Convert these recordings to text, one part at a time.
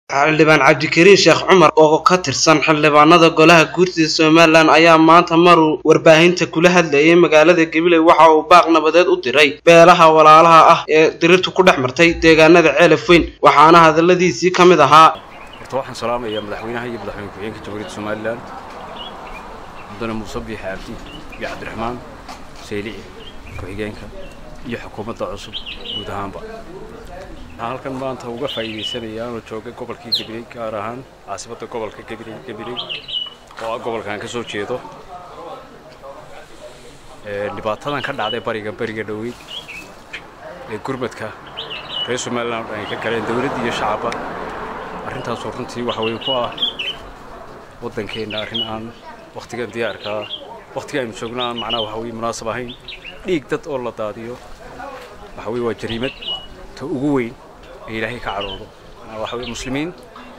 xildhibaan cabdikariin sheekh cumar oo ka tirsan xildhibaanada golaha guurtida somalilan ayaa maanta maruu warbaahinta kula hadlayay magaalada gabiley waxa uu baaq nabadeed u diray beelaha walaalaha ah ee dirirtu ku dhex martay deegaanada ceelaf weyn waxaana hadaladiisii ka mid ahaa horta waxaan salaamayaa madaxweynaha iyo madaxweyne ku-xigeenka jamhuuriyadda somalilan mudane muuse biix cabdi iyo cabdiraxmaan saylici ku-xigeenka iyo xukuumadda cusub guud ahaanba waxaan halkan maanta uga faa'iidaysanayaa anoo jooga gobolkii gabiley gaar ahaan caasimadda gobolka gabiley gabiley oo ah gobolkan ka soo jeedo dhibaatadan ka dhacday bariga bariga dhoweyd ee gurmadka reer somalilan ay ka galeen dowladda iyo shacabba arrintaasoo runtii waxa weye ku ah waddankeenna arrin aan wakhtigan diyaarkaa wakhtiga aynu joogno aan macnaha waxa weye munaasab ahayn dhiig dad oo la daadiyo waxa weye waa jariimad ta ugu weyn ee ilaahay ka cadhoodo waxa weye muslimiin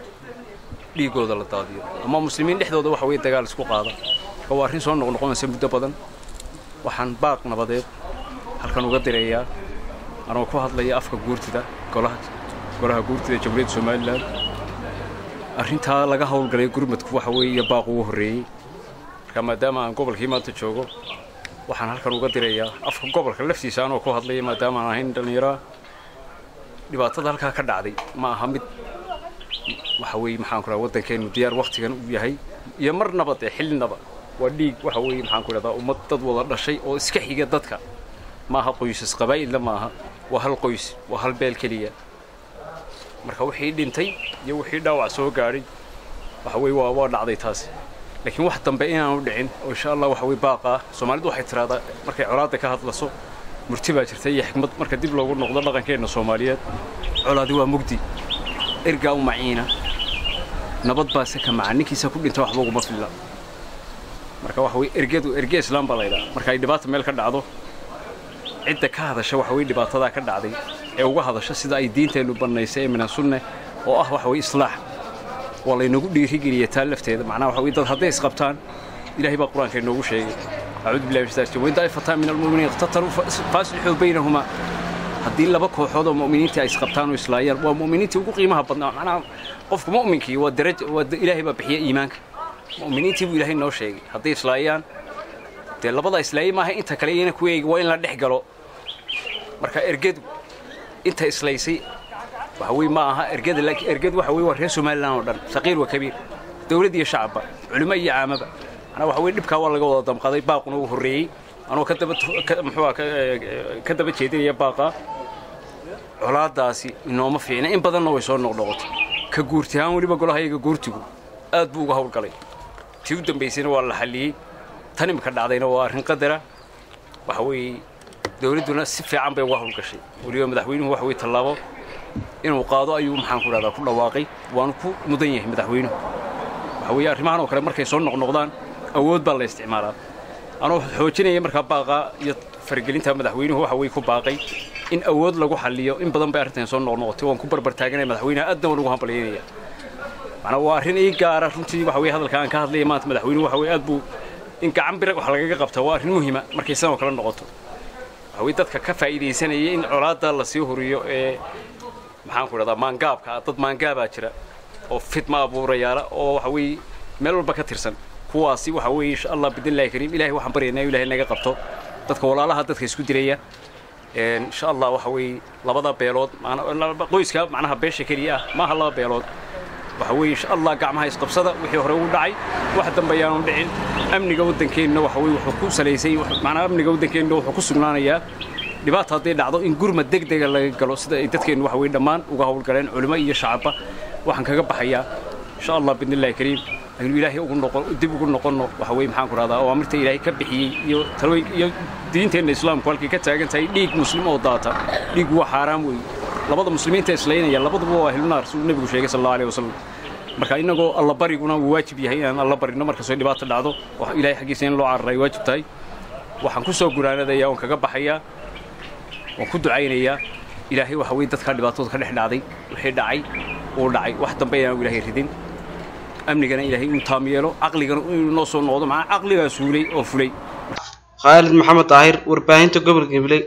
dhiigooda la daadiyo ama muslimiin dhexdooda waxa weye dagaal isku qaada marka waa arrin soo noqnoqonaysa muddo badan waxaan baaq nabadeed halkan uga direeyaa anoo ku hadlaya afka guurtida golaha golaha guurtida jamhuuriyadda somalilan arrintaa laga howlgalay gurmadku waxa weeye baaq ugu horreeyey marka maadaama aan gobolkii maanta joogo waxaan halkan uga dirayaa afka gobolka laftiisa anoo ku hadlaya maadaama aan ahayn dhallinyaraa dhibaatada halkaa ka dhacday ma aha mid waxa weeye maxaan ku dhaha waddankeennu diyaar wakhtigan u yahay iyo marnaba dee xillinaba waa dhiig waxa weeye maxaan ku dhahdaa ummad dad wada dhashay oo iska xiga dadka ma aha qoysas qabaa'ilna ma aha waa hal qoys waa hal beel keliya marka wixii dhintay iyo wixii dhaawac soo gaadhay waxa weye waa waa dhacday taasi laakiin wax dambe inaanu dhicin oo insha allah waxa weye baaqaa soomaalidu waxay tiraahdaa markay colaadda ka hadlaso murti baa jirta iyo xikmad marka dib loogu noqdo dhaqankeenna soomaaliyeed colaadi waa mugdi ergaa u maciina nabad baase ka maca ninkiisa ku dhinta waxba uguma filla marka waxa weye ergedu erge islaam baa laydhaa marka ay dhibaata meel ka dhacdo cidda ka hadasha waxa weye dhibaatadaa ka dhacday ee uga hadasha sida ay diinteennu bannaysay ee mina sunne oo ah waxa weye islaax waa laynagu dhiirigeliya taa lafteeda macnaha waxa weye dad hadday isqabtaan ilaahay baa qur-aanka inoogu sheegay acuudu billahi min shaitaan wain daa'ifataan min almu'miniina iqtataluu faaslixuu baynahuma haddii laba kooxood oo mu'miniintii ay isqabtaan oo islaayaan waa mu'miniintii ugu qiimaha badnaa macnaha qofku mu'minkii waa daraj waa ilaahay baa bixiya iimaanka mu'miniintii buu ilaahay noo sheegay hadday islaayaan dee labada islaayay maaha inta kale iyana ku eegi waa in la dhex galo marka ergedu inta islaysay waxa weye ma aha ergeda laakiin ergedu waxa weye waa reer somalilan oo dhan saqiir wa kabiir dowladd iyo shacabba culimo iyo caamaba macnaa waxa weye dhibkaa waa laga wada damqaday baaquna uu horreeyey anoo ka daba muxuua ka daba jeedinaya baaqa colaadaasi inooma fiicna in badanna way soo noqnoqotay ka guurti ahaan weliba golahayaga guurtigu aad buu uga howlgalay tii u dambaysayna waa la xalliyey tan imika dhacdayna waa arrin qadara waxa weeye dowladduna si fiican bay uga howlgashay weliba madaxweynuhu waxa weye tallaabo inuu qaado ayuu maxaan ku dhahdaa ku dhawaaqay waanu ku mudan yahay madaxweynuhu waxa weeye arrimahan oo kale markay soo noqnoqdaan awood baa la isticmaalaa anoo xoojinaya markaa baaqaa iyo faragelinta madaxweynuhu waxa weye ku baaqay in awood lagu xalliyo in badan bay arrintan soo noqnoqotay waan ku barbar taaganaya madaxweynaha aadna waan ugu hambalyaynaya macnaa waa arrin ii gaara runtii waxa weye hadalka aan ka hadlaya maanta madaxweynuhu waxa weye aad buu in gacan birag wax lagaga qabta waa arrin muhiima markay sidan oo kale noqoto waxa weye dadka ka faa'iidaysanaya in colaadda la sii horiyo ee maxaan ku dhahdaa maangaabka dad maangaabaa jira oo fidma abuurayaala oo waxa weeye meel walba ka tirsan kuwaasi waxa weeye insha allah bidnillahi kariim ilahay waxaan baryaynaa ilahay naga qabto dadka walaalaha dadka isku dilaya insha allah waxa weeye labada beelood qoyska macnaha beesha keliya ah maaha laba beelood waxa weeye insha allah gacmaha isqabsada wixii hore u dhacay wax dambe ayaanu dhicin amniga waddankeenna waxa weye wuxuu ku salaysay macnaha amniga waddankeenna wuxuu ku sugnaanayaa dhibaata hadday dhacdo in gurmad degdega laga galo sida ay dadkeennu waxa weye dhammaan uga howlgaleen culimo iyo shacabba waxaan kaga baxayaa insha allah bidnillahi kariim aynu ilaahay ugu noqon dib ugu noqonno waxa weye maxaan ku rahdaa awaamirta ilaahay ka bixiyey iyo talooyin iyo diinteenna islaamku halkay ka taagan tahay dhiig muslim oo daata dhiigu waa xaaraam weeye labada muslimiinta islaynaya labaduba waa ahlunaar siduu nebigu sheegay sal allahu alayh wasalam marka innagoo alla bariguna wuu waajib yahay inaan alla barino markastoo dhibaato dhacdo ilaahay xaggiisa in loo cararay waajib tahay waxaan ku soo guraanadayaa oon kaga baxayaa waan ku ducaynayaa ilaahay waxa weye dadkaa dhibaatooda ka dhex dhacday wixii dhacay uu dhacay wax dambe inaanu ilaahay ridin amnigana ilaahay inuu taam yeelo caqligana inuu noo soo noqdo macnaa caqligaa suulay oo fulay khaalid maxamed daahir warbaahinta gobolka gabiley